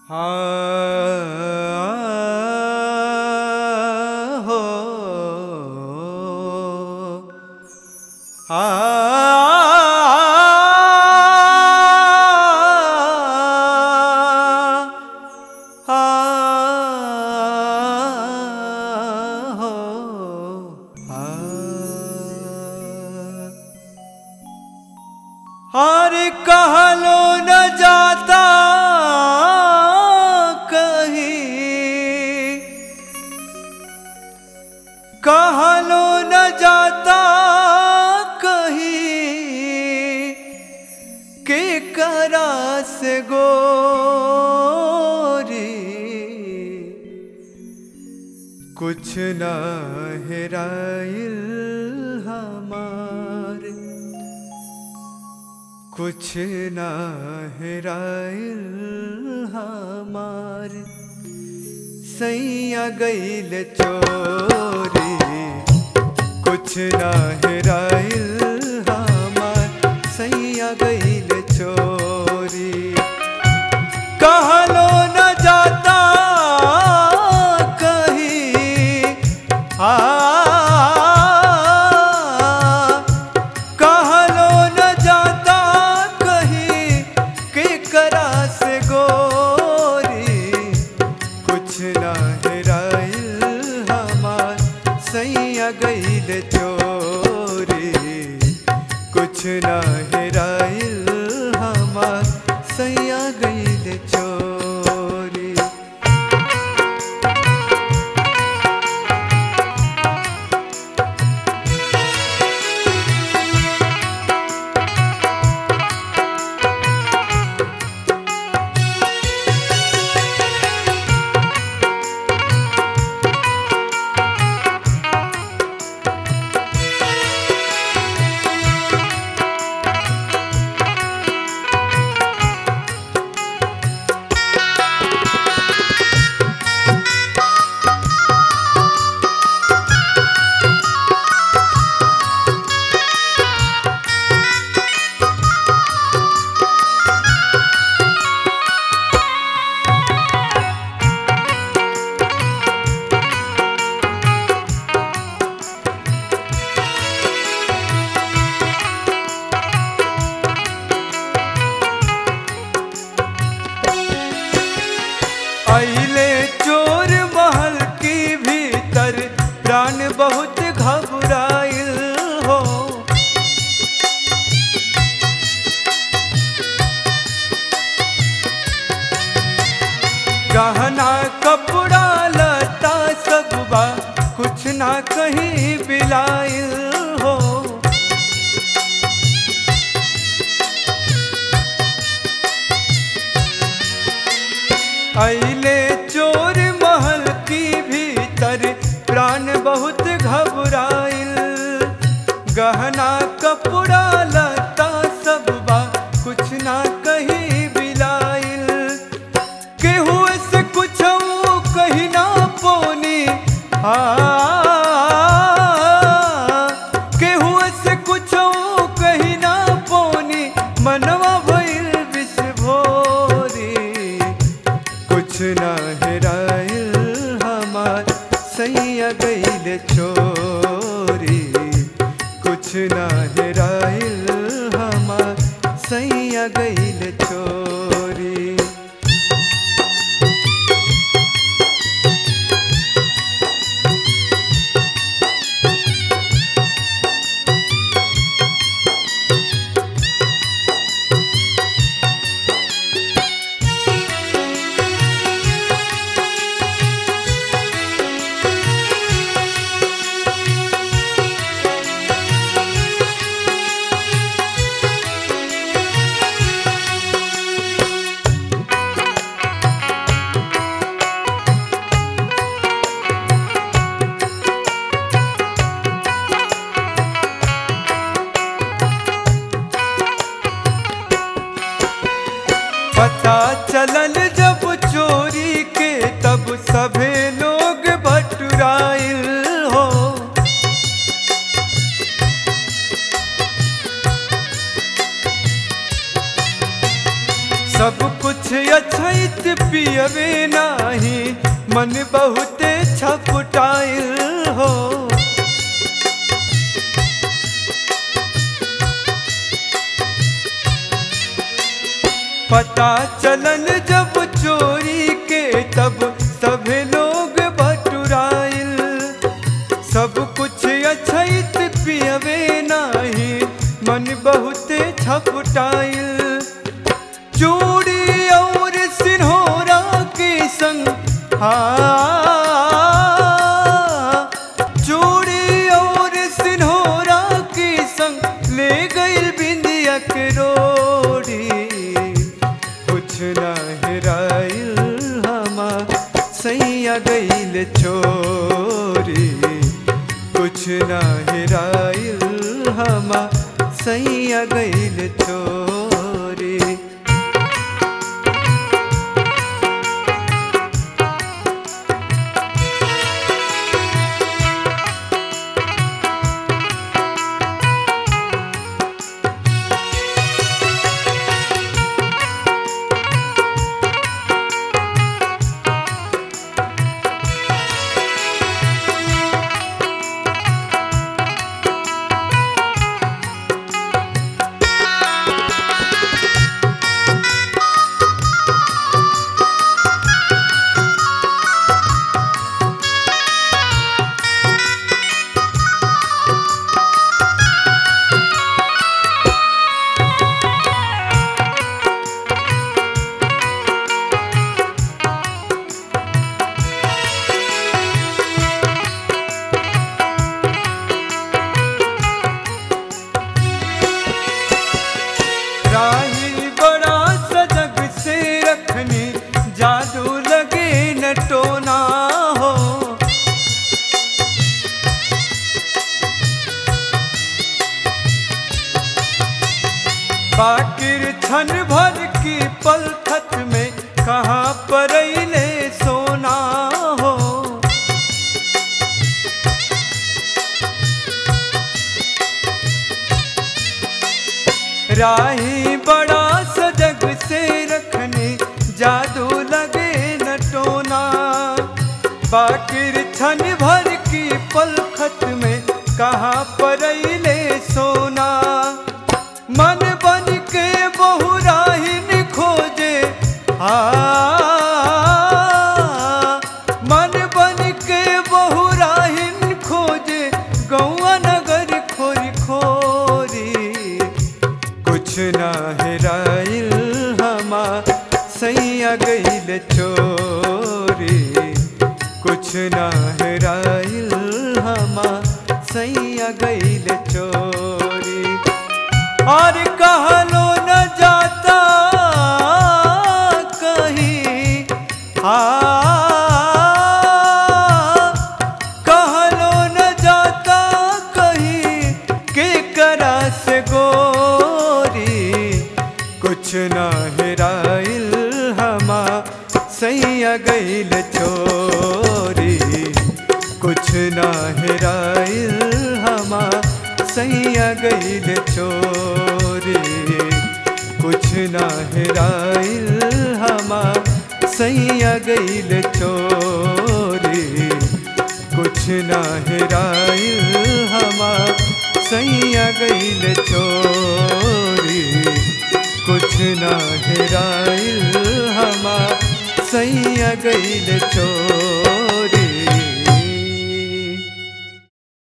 हाँ हो आ हो हर कहलो न जाता कहीं कहलो न जाता कहीं के करा से गोरी कुछ न हेराइल हमार कुछ न हेराइल हमार सैया गईल चोरी कुछ न हेराइल हमार सैया गईल चोरी कहलो न जाता कहीं आ कहलो न जाता कहीं के करा से गोरी कुछ न हेराइल हमार सैया गईल चोरी कुछ न हेराइल हमार सैया गईल चोरी अइले चोर महल की भीतर प्राण बहुत घबराइल हो गहना कपड़ा लता सब बा कुछ ना कहीं बिलाइल हो अइले चोर महल की भीतर प्राण बहुत घबराइल गहना कपड़ा लता सब बा कुछ ना कहीं बिलाइल केहू से कुछ कहीं ना पोनी आ केहू से कुछ कहीं ना पोनी मनवा भइल विषभोरी कुछ ना हेराइल हमार सैया गईल चोरी कुछ ना हेराइल हमार सैया गईल चोरी पता चलल जब चोरी के तब सभे लोग बटुराइल हो सब कुछ अछैत पिय पियवे नाही मन बहुते छपटाइल हो पता चलन जब चोरी के तब सभे लोग बटुराइल सब कुछ अछैत पियवे नाही मन बहुते छपटाइल चूड़ी और सिन्होरा के संग हाँ चूड़ी और सिन्होरा के संग ले गइल बिंदिया के रोड़ी कुछ ना हेराइल हमा सैया गइल चोरी कुछ ना हेराइल हमा सैया गइल चोरी राही बड़ा सजग से रखनी जादू लगे न टोना हो बाकिर छन भर की पलखत में कहाँ पर सोना हो राही बड़ा सजग से रखने जादू लगे न टोना बाकिर छन भर की पलखत में कहाँ पर सोना मन बन के बहुराहिन खोजे आ मन बन के बहुराहिन खोजे गौआ नगर खोरी खोरी कुछ ना हेराइल हमा सैया गइल चोरी कुछ ना हेराइल हमा सैया गइल चोरी और कहलो न जाता कहीं आ कहलो न जाता कहीं के करा से गोरी कुछ ना हेराइल हमा सैया गइल चोरी कुछ ना हेराइल हमा सैया गइल चोरी कुछ ना हेराइल हमा सैया गइल चोरी कुछ ना हेराइल हमा सैया गइल चोरी कुछ ना हेराइल हमा सैया गइल चोरी